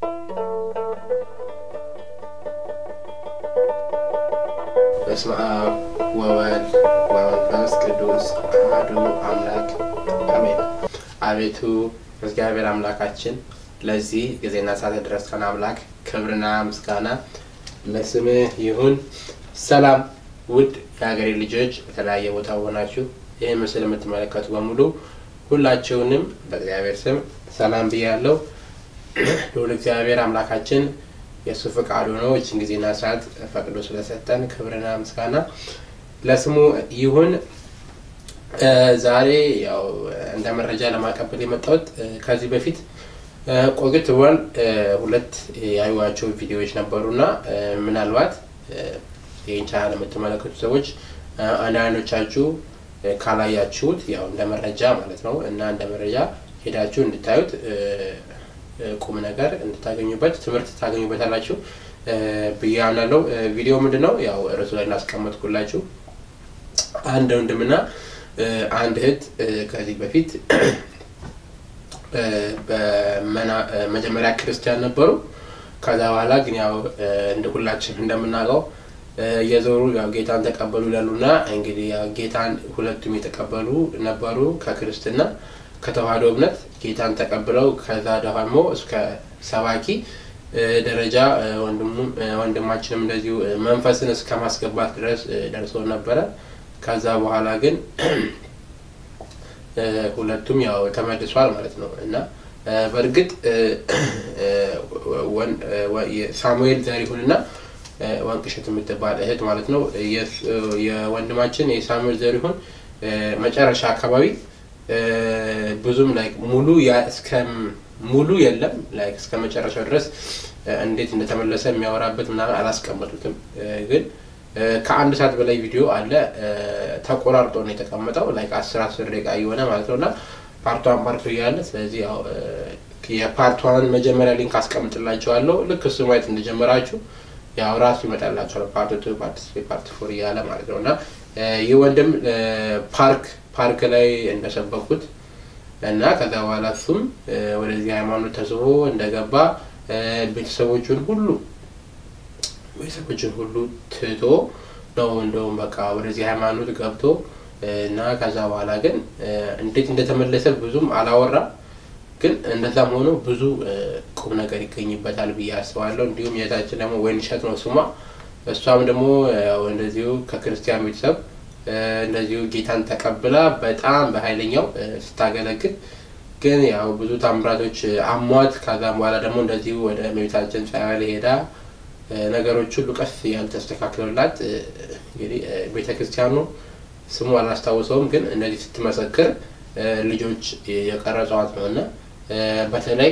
በስመ አብ ወወልድ ወመንፈስ ቅዱስ አሐዱ አምላክ አሜን። አቤቱ እግዚአብሔር አምላካችን ለዚህ ጊዜና ሰዓት ያደረስከን አምላክ ክብርና ምስጋና ለስምህ ይሁን። ሰላም ውድ የሀገሬ ልጆች፣ በተለያየ ቦታ ሆናችሁ ይህ ምስል የምትመለከቱ በሙሉ ሁላችሁንም በእግዚአብሔር ስም ሰላም ብያለሁ። ልዑል እግዚአብሔር አምላካችን የእሱ ፈቃዱ ነው። ይችን ጊዜና ሰዓት ፈቅዶ ስለሰጠን ክብርና ምስጋና ለስሙ ይሁን። ዛሬ ያው እንደ መረጃ ለማቀበል የመጣሁት ከዚህ በፊት ቆይት ብሏል። ሁለት ያዩዋቸው ቪዲዮዎች ነበሩና ምናልባት ይህን ቻናል የምትመለከቱ ሰዎች አንዳንዶቻችሁ ካላያችሁት ያው እንደ መረጃ ማለት ነው እና እንደ መረጃ ሄዳችሁ እንድታዩት ቁም ነገር እንድታገኙበት ትምህርት ታገኙበታላችሁ ብዬ አምናለሁ። ቪዲዮ ምንድን ነው? ያው ርዕሱ ላይ እናስቀመጥኩላችሁ አንድ ወንድምና አንድ እህት ከዚህ በፊት በመጀመሪያ ክርስቲያን ነበሩ። ከዛ በኋላ ግን ያው እንደ ሁላችን እንደምናውቀው እየዞሩ ያው ጌታን ተቀበሉ ይላሉና እንግዲህ ያው ጌታን ሁለቱም የተቀበሉ ነበሩ ከክርስትና ከተዋህዶ እምነት ጌታን ተቀብለው ከዛ ደግሞ እስከ ሰባኪ ደረጃ ወንድማችንም እንደዚሁ መንፈስን እስከ ማስገባት ድረስ ደርሶ ነበረ። ከዛ በኋላ ግን ሁለቱም ያው ተመልሷል ማለት ነው እና በእርግጥ ሳሙኤል ዘሪሁንና ወንቅሸት የምትባል እህት ማለት ነው የወንድማችን የሳሙኤል ዘሪሁን መጨረሻ አካባቢ ብዙም ላይክ ሙሉ እስከ ሙሉ የለም ላይክ እስከ መጨረሻው ድረስ እንዴት እንደተመለሰ የሚያወራበት ምናምን አላስቀመጡትም። ግን ከአንድ ሰዓት በላይ ቪዲዮ አለ ተቆራርጦ ነው የተቀመጠው ላይክ አስር አስር ደቂቃ እየሆነ ማለት ነው እና ፓርቷን ፓርቱ እያለ ስለዚህ ያው የፓርቷን መጀመሪያ ሊንክ አስቀምጥላችኋለሁ። ልክ እሱ ማየት እንደጀመራችሁ ያው ራሱ ይመጣላችኋል ፓርት ቱ ፓርት ስሪ ፓርት ፎር እያለ ማለት ነው እና ይህ ወንድም ፓርክ ፓርክ ላይ እንደሰበኩት እና ከዛ በኋላ እሱም ወደዚህ ሃይማኖት ተስቦ እንደገባ ቤተሰቦቹን ሁሉ ቤተሰቦቹን ሁሉ ትቶ ነው እንደውም በቃ ወደዚህ ሃይማኖት ገብቶ እና ከዛ በኋላ ግን እንዴት እንደተመለሰ ብዙም አላወራም። ግን እንደዛም ሆኖ ብዙ ቁም ነገር ይገኝበታል ብዬ አስባለሁ። እንዲሁም የታችን ደግሞ ወይንሸት ነው ስሟ። እሷም ደግሞ እንደዚሁ ከክርስቲያን ቤተሰብ እንደዚሁ ጌታን ተቀብላ በጣም በኃይለኛው ስታገለግል ግን ያው ብዙ ታምራቶች አሟት። ከዛም በኋላ ደግሞ እንደዚሁ ወደ እመቤታችን ጸበል ሄዳ ነገሮች ሁሉ ቀስ ያልተስተካክሉላት እንግዲህ ቤተ ክርስቲያኑ ስሙ አላስታውሰውም፣ ግን እንደዚህ ስትመሰክር ልጆች የቀረጸዋት ነው እና በተለይ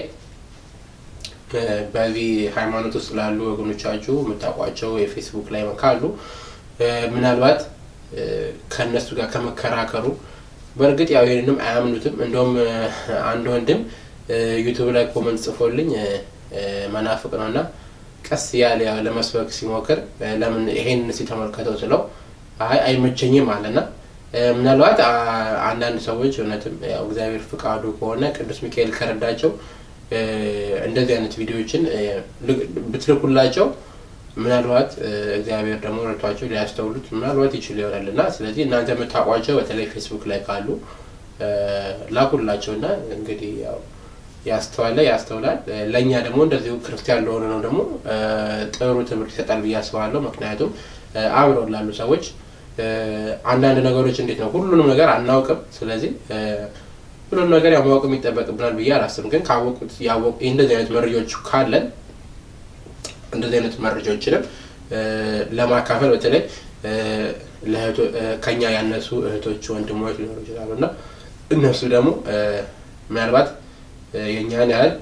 በዚህ ሃይማኖት ውስጥ ላሉ ወገኖቻችሁ የምታውቋቸው የፌስቡክ ላይ ካሉ ምናልባት ከእነሱ ጋር ከመከራከሩ በእርግጥ ያው ይህንንም አያምኑትም። እንደውም አንድ ወንድም ዩቱብ ላይ ኮመንት ጽፎልኝ መናፍቅ ነው እና ቀስ ያለ ያው ለመስበክ ሲሞክር ለምን ይሄን ሲተመልከተው ስለው አይ አይመቸኝም አለና ምናልባት አንዳንድ ሰዎች እውነትም ያው እግዚአብሔር ፍቃዱ ከሆነ ቅዱስ ሚካኤል ከረዳቸው እንደዚህ አይነት ቪዲዮዎችን ብትልኩላቸው ምናልባት እግዚአብሔር ደግሞ ረድቷቸው ሊያስተውሉት ምናልባት ይችሉ ይሆናል እና ስለዚህ እናንተ የምታውቋቸው በተለይ ፌስቡክ ላይ ካሉ ላኩላቸው እና እንግዲህ ያው ያስተዋለ ያስተውላል። ለእኛ ደግሞ እንደዚሁ ክርስቲያን ለሆነ ነው ደግሞ ጥሩ ትምህርት ይሰጣል ብዬ አስባለሁ። ምክንያቱም አብረው ላሉ ሰዎች አንዳንድ ነገሮች እንዴት ነው ሁሉንም ነገር አናውቅም። ስለዚህ ሁሉንም ነገር ያው ማወቅ የሚጠበቅብናል ብዬ አላስብም። ግን ካወቁት ያወቁ እንደዚህ አይነት መረጃዎች ካለን እንደዚህ አይነት መረጃዎችንም ለማካፈል በተለይ ከኛ ያነሱ እህቶች፣ ወንድሞች ሊኖሩ ይችላሉ እና እነሱ ደግሞ ምናልባት የእኛን ያህል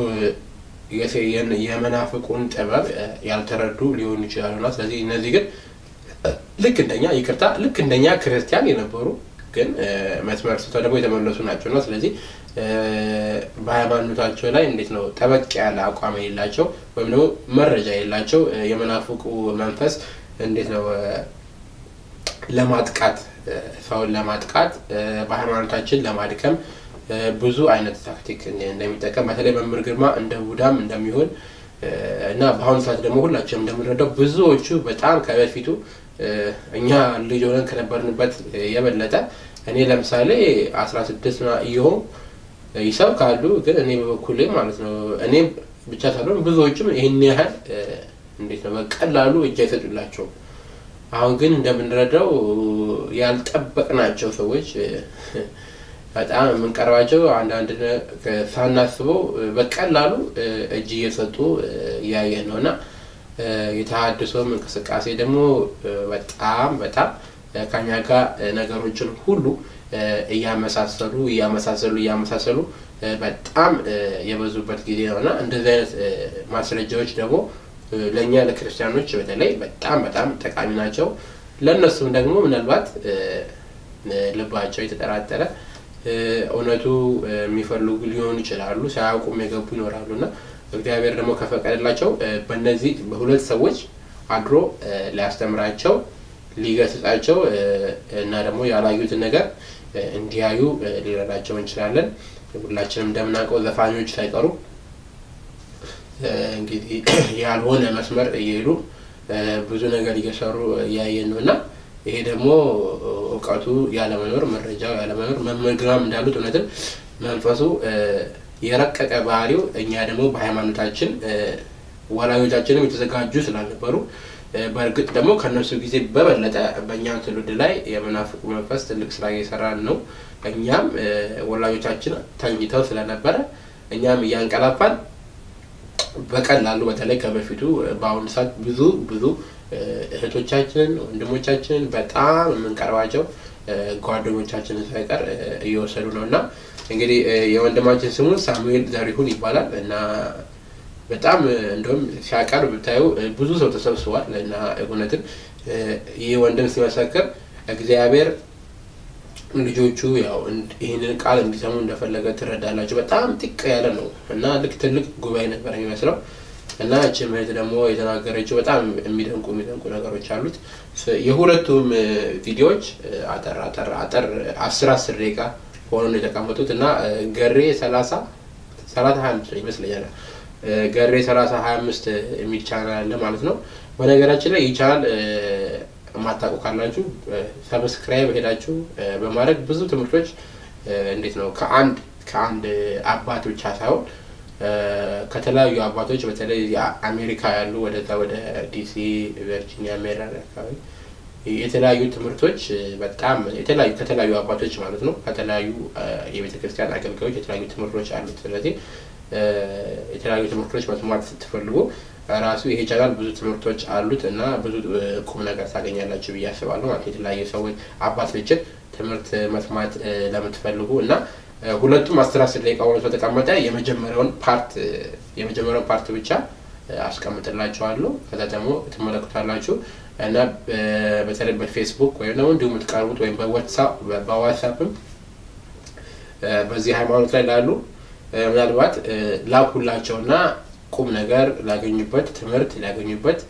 የመናፍቁን ጥበብ ያልተረዱ ሊሆኑ ይችላሉ እና ስለዚህ እነዚህ ግን ልክ እንደኛ ይቅርታ፣ ልክ እንደኛ ክርስቲያን የነበሩ ግን መስመር ስተው ደግሞ የተመለሱ ናቸው እና ስለዚህ በሃይማኖታቸው ላይ እንዴት ነው ጠበቅ ያለ አቋም የሌላቸው ወይም ደግሞ መረጃ የሌላቸው የመናፍቁ መንፈስ እንዴት ነው ለማጥቃት ሰውን ለማጥቃት በሃይማኖታችን ለማድከም ብዙ አይነት ታክቲክ እንደሚጠቀም በተለይ መምህር ግርማ እንደ ቡዳም እንደሚሆን እና በአሁኑ ሰዓት ደግሞ ሁላችንም እንደምንረዳው ብዙዎቹ በጣም ከበፊቱ እኛ ልጅ ሆነን ከነበርንበት የበለጠ እኔ ለምሳሌ አስራ ስድስት እየሆኑ ይሰብካሉ። ግን እኔ በበኩሌ ማለት ነው እኔም ብቻ ሳልሆን ብዙዎችም ይህን ያህል እንዴት ነው በቀላሉ እጅ አይሰጡላቸውም። አሁን ግን እንደምንረዳው ያልጠበቅናቸው ሰዎች በጣም የምንቀርባቸው አንዳንድ ሳናስበው በቀላሉ እጅ እየሰጡ እያየን ነው እና የተሃድሶም እንቅስቃሴ ደግሞ በጣም በጣም ከኛ ጋር ነገሮችን ሁሉ እያመሳሰሉ እያመሳሰሉ እያመሳሰሉ በጣም የበዙበት ጊዜ ነው እና እንደዚህ አይነት ማስረጃዎች ደግሞ ለእኛ ለክርስቲያኖች በተለይ በጣም በጣም ጠቃሚ ናቸው። ለእነሱም ደግሞ ምናልባት ልባቸው የተጠራጠረ እውነቱ የሚፈልጉ ሊሆኑ ይችላሉ። ሳያውቁም የገቡ ይኖራሉ እና እግዚአብሔር ደግሞ ከፈቀደላቸው በእነዚህ በሁለት ሰዎች አድሮ ሊያስተምራቸው ሊገስጻቸው እና ደግሞ ያላዩትን ነገር እንዲያዩ ሊረዳቸው እንችላለን። ሁላችንም እንደምናውቀው ዘፋኞች ሳይቀሩ እንግዲህ ያልሆነ መስመር እየሄዱ ብዙ ነገር እየሰሩ እያየን ነው እና ይሄ ደግሞ እውቀቱ ያለመኖር መረጃው ያለመኖር መምህር ግርማም እንዳሉት እውነትም መንፈሱ የረቀቀ ባህሪው እኛ ደግሞ በሃይማኖታችን ወላጆቻችንም የተዘጋጁ ስላልነበሩ በእርግጥ ደግሞ ከእነሱ ጊዜ በበለጠ በእኛ ትውልድ ላይ የመናፍቁ መንፈስ ትልቅ ስራ እየሰራን ነው። እኛም ወላጆቻችን ተኝተው ስለነበረ እኛም እያንቀላፋን በቀላሉ በተለይ ከበፊቱ በአሁኑ ሰዓት ብዙ ብዙ እህቶቻችንን ወንድሞቻችንን በጣም የምንቀርባቸው ጓደኞቻችንን ሳይቀር እየወሰዱ ነው እና እንግዲህ የወንድማችን ስሙ ሳሙኤል ዘሪሁን ይባላል እና በጣም እንደውም ሲያቀርብ ብታዩ ብዙ ሰው ተሰብስቧል እና እውነትም ይህ ወንድም ሲመሰክር እግዚአብሔር ልጆቹ ያው ይህንን ቃል እንዲሰሙ እንደፈለገ ትረዳላችሁ። በጣም ጥቅ ያለ ነው እና ልክ ትልቅ ጉባኤ ነበር የሚመስለው እና እቺ እህት ደግሞ የተናገረችው በጣም የሚደንቁ የሚደንቁ ነገሮች አሉት። የሁለቱም ቪዲዮዎች አጠር አጠር አጠር አስር አስር ደቂቃ ሆኖ ነው የተቀመጡት እና ገሬ ሰላሳ ሰላሳ ሀያ አምስት ይመስለኛል ገሬ ሰላሳ ሀያ አምስት የሚል ቻናል አለ ማለት ነው። በነገራችን ላይ ይህ ቻናል የማታውቁ ካላችሁ ሰብስክራይብ ሄዳችሁ በማድረግ ብዙ ትምህርቶች እንዴት ነው ከአንድ ከአንድ አባት ብቻ ሳይሆን ከተለያዩ አባቶች በተለይ አሜሪካ ያሉ ወደዛ ወደ ዲሲ፣ ቨርጂኒያ፣ ሜሪላንድ አካባቢ የተለያዩ ትምህርቶች በጣም የተለያዩ ከተለያዩ አባቶች ማለት ነው ከተለያዩ የቤተ ክርስቲያን አገልጋዮች የተለያዩ ትምህርቶች አሉት። ስለዚህ የተለያዩ ትምህርቶች መስማት ስትፈልጉ ራሱ ይሄ ቻናል ብዙ ትምህርቶች አሉት እና ብዙ ቁም ነገር ታገኛላችሁ ብዬ አስባለሁ። ማለት የተለያዩ ሰዎች አባት ልጅን ትምህርት መስማት ለምትፈልጉ እና ሁለቱም አስር አስር ደቂቃ ሆኖ ስለተቀመጠ የመጀመሪያውን ፓርት የመጀመሪያውን ፓርት ብቻ አስቀምጥላችኋለሁ። ከዛ ደግሞ ትመለከታላችሁ እና በተለይ በፌስቡክ ወይም ደግሞ እንዲሁ የምትቀርቡት ወይም በዋትሳፕም በዚህ ሃይማኖት ላይ ላሉ ምናልባት ላኩላቸውና ቁም ነገር ላገኙበት ትምህርት ሊያገኙበት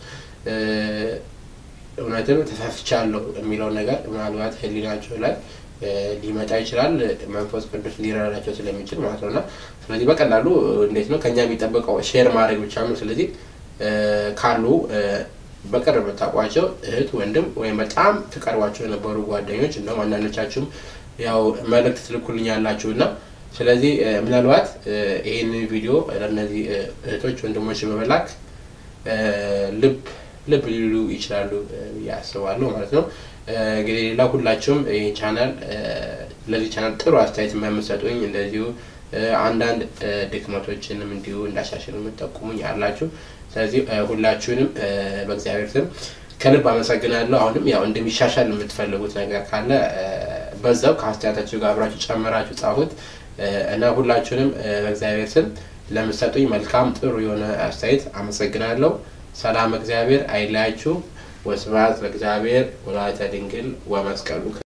እውነትም ተሳስቻለሁ የሚለው ነገር ምናልባት ሕሊናቸው ላይ ሊመጣ ይችላል። መንፈስ ቅዱስ ሊረዳቸው ስለሚችል ማለት ነው እና ስለዚህ በቀላሉ እንዴት ነው ከኛ የሚጠበቀው ሼር ማድረግ ብቻ ነው። ስለዚህ ካሉ በቅርብ የምታውቋቸው እህት ወንድም ወይም በጣም ትቀርቧቸው የነበሩ ጓደኞች እንደውም አንዳንዶቻችሁም ያው መልእክት ትልኩልኝ ያላችሁ እና ስለዚህ ምናልባት ይህንን ቪዲዮ ለእነዚህ እህቶች ወንድሞች በመላክ ልብ ልብ ሊሉ ይችላሉ ብዬ አስባለሁ ማለት ነው። እንግዲህ ሌላ ሁላችሁም ይህ ቻናል ለዚህ ቻናል ጥሩ አስተያየት የምትሰጡኝ እንደዚሁ አንዳንድ ድክመቶችንም እንዲሁ እንዳሻሽል የምጠቁሙኝ አላችሁ። ስለዚህ ሁላችሁንም በእግዚአብሔር ስም ከልብ አመሰግናለሁ። አሁንም ያው እንደሚሻሻል የምትፈልጉት ነገር ካለ በዛው ከአስተያየታችሁ ጋር አብራችሁ ጨምራችሁ ጻፉት እና ሁላችሁንም በእግዚአብሔር ስም ለምትሰጡኝ መልካም ጥሩ የሆነ አስተያየት አመሰግናለሁ። ሰላም እግዚአብሔር አይለያችሁ። ወስብሐት ለእግዚአብሔር ወለወላዲቱ ድንግል ወመስቀሉ